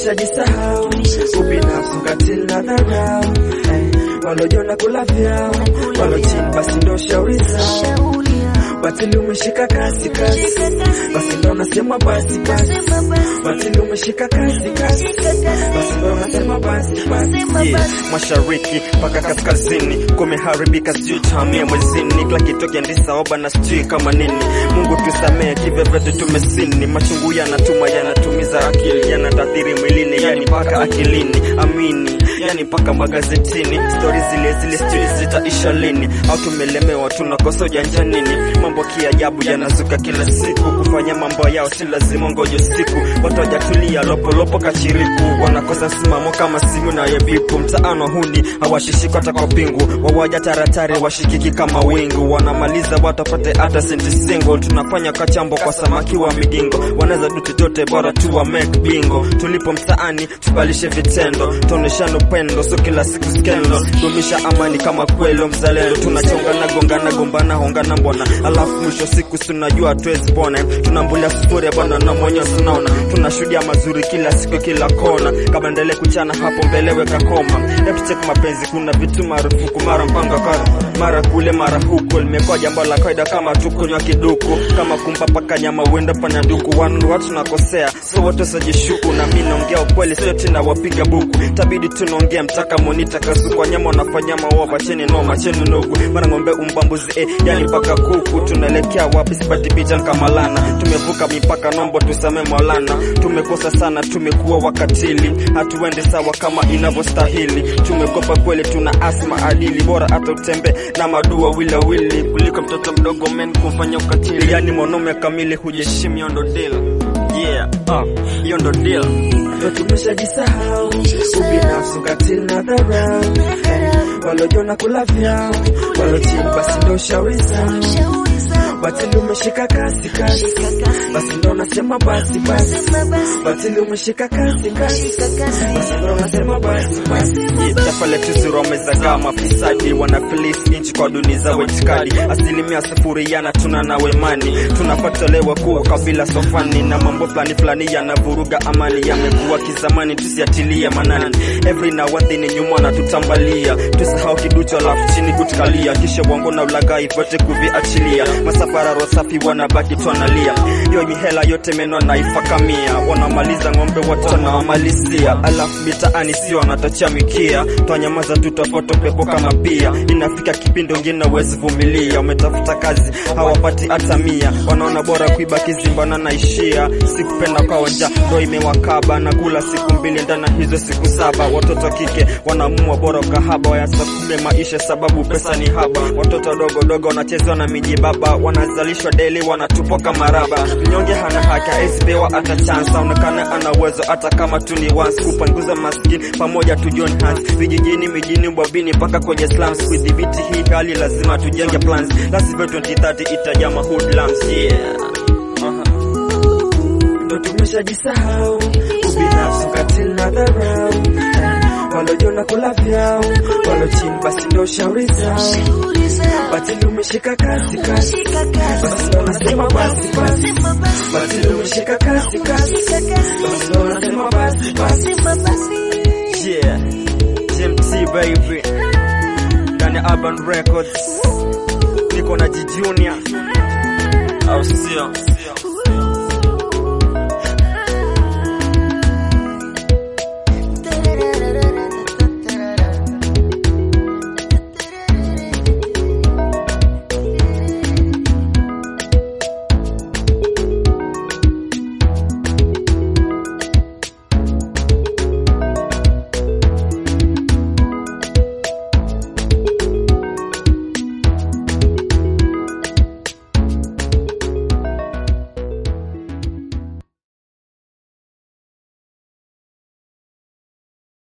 tumeshajisahau ubinafsi, ukatili na dharau eh, walojona kula vyao walo chini, basi ndo shauri zao. Batili umeshika kasi kasi, basi ndo nasema basi basi. Batili umeshika kasi kasi, basi ndo nasema basi basi. Yeah, mashariki mpaka kaskazini kumeharibika, sijui tamia mwezini, kila kitu kiendisa oba na sijui kama nini. Mungu tusamee, kivyovyote tumesini, machungu yanatuma yanatumiza akili, yanatathiri mwilini, yani mpaka akilini. Amini, yani mpaka magazetini, stori zile zile sijui zitaisha lini, au tumelemewa tunakosa ujanja nini? Mambo kiajabu yanazuka kila siku, kufanya mambo yao si lazima ngoje siku, watu wajatulia lopolopo kachiriku, wanakosa msimamo kama simu na yebipu, mtaano huni hawashishiki hata kwa pingu, wawaja taratari washikiki kama wingu, wanamaliza watapate hata senti single, tunafanya kachambo kwa samaki wa migingo, wanaweza du chochote bora tu wa make bingo, tulipo mtaani tubalishe vitendo, tuoneshane upendo, so kila siku skendo, dumisha amani kama kwelo mzalendo, tunachongana gongana gombana hongana mbona, alafu mwisho siku tunajua tuwezi pona, tunambulia sufuri bwana na mwenyewe tunaona, tunashuhudia mazuri kila siku kila kona, kama endelee kuchana hapo mbele weka koma, hebu check mapenzi, kuna vitu marufuku, mara mpango kara mara kule mara huko, limekuwa jambo la kawaida kama tukunywa kiduku, kama kumpa paka nyama uenda panya duku, wanu watu tunakosea, so wote sajishuku, na mimi naongea ukweli, sio tena wapiga buku, tabidi tunaongea mtaka monita kasu kwa nyama wanafanya maoa pacheni no macheni nugu, mara ng'ombe umbambuzi eh, yani mpaka kuku, tunaelekea wapi? Sipati picha kama lana, tumevuka mipaka, nombo tusame Maulana, tumekosa sana, tumekuwa wakatili, hatuendi sawa kama inavyostahili, tumekopa kweli, tuna asma adili, bora hata utembe na madua wila wili kuliko mtoto mdogo men kumfanya ukatili, yani mwanaume kamili hujeshimi, hiyo ndo deal. Yeah, ah, hiyo ndo deal. ndo tumeshajisahau ubinafsi, ukatili na dharau eh, walojona kula vyao walo chini, basi ndo shauri zao. Batili umeshika kasi kasi, basi ndo nasema basi basi. Batili umeshika kasi kasi, basi ndo nasema basi basi. taifa letu zero wamezagaa mafisadi wanafilisi nchi kwa duni za wetikadi asilimia sufuri yana tuna na wemani tunapatolewa kuwa kabila sofani na mambo fulani fulani yanavuruga amani yamekuwa kizamani tusiatilie manani every na one thing nyuma na tutambalia tusahau kiducho alafu chini kutukalia kisha wango na ulagai vote kuviachilia masafara rosafi wanabaki twanalia hiyo mihela yote meno naifakamia wanamaliza ng'ombe watu wanawamalizia alafu mitaani sio wanatachia mikia twanyamaza tu twafoto pepo kama pia inafika kipindi wengine wezi vumilia umetafuta kazi hawapati hata mia wanaona bora kuiba kizimbana naishia sikupenda kwa wanja ndo imewakaba na kula siku mbili ndana hizo siku saba watoto kike wanamua bora ukahaba wayasakume maisha sababu pesa ni haba watoto dogo dogo wanachezwa na miji baba wanazalishwa deli wanatupwa kama raba mnyonge hana haki aisipewa hata chance aonekana ana uwezo hata kama tu ni once kupanguza maskini pamoja tu join hands vijijini mijini bwabini mpaka kwenye slums kudhibiti hii hali lazima tujenge plans la sivyo 2030 itajama hoodlums yeah ndo tumeshajisahau ubinafsi, ukatili na dharau eh, walojona kula vyao walo chini, basi ndo shauri zao. Batili umeshika kasi kasi, basi ndo nasema basi basi. Batili umeshika kasi kasi, basi ndo nasema basi basi. yeah GMT baby ndani ya Urban Records niko na G Junior au sio